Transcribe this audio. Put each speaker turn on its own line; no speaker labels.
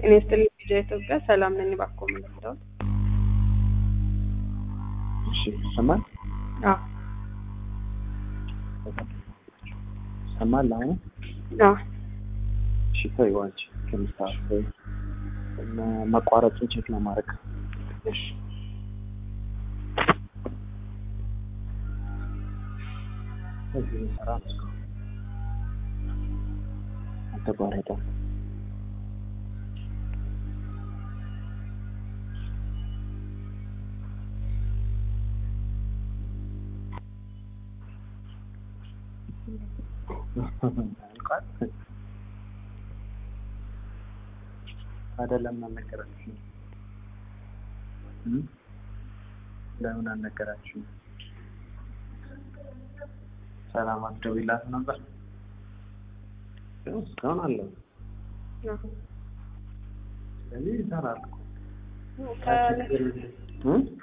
ጤና ይስጥልኝ ልጅ ኢትዮጵያ ሰላም ነኝ። እባክዎ ምን ልርዳዎት?
እሺ ይሰማል?
አዎ
ይሰማል አሁን?
አዎ
እሺ ተይው አንቺ ከምስታፍ መቋረጡን ቼክ ለማድረግ
እሺ
እዚህ የሚሰራ ነው እስካሁን አልተቋረጠም። አልቋል? አይደለም አልነገራችሁም? እም? ለምን አልነገራችሁም? ሰላም አትደውይላት ነበር? ያው እስካሁን አለው።
አዎ
ስለዚህ ይሰራል እኮ
ከ-
እም?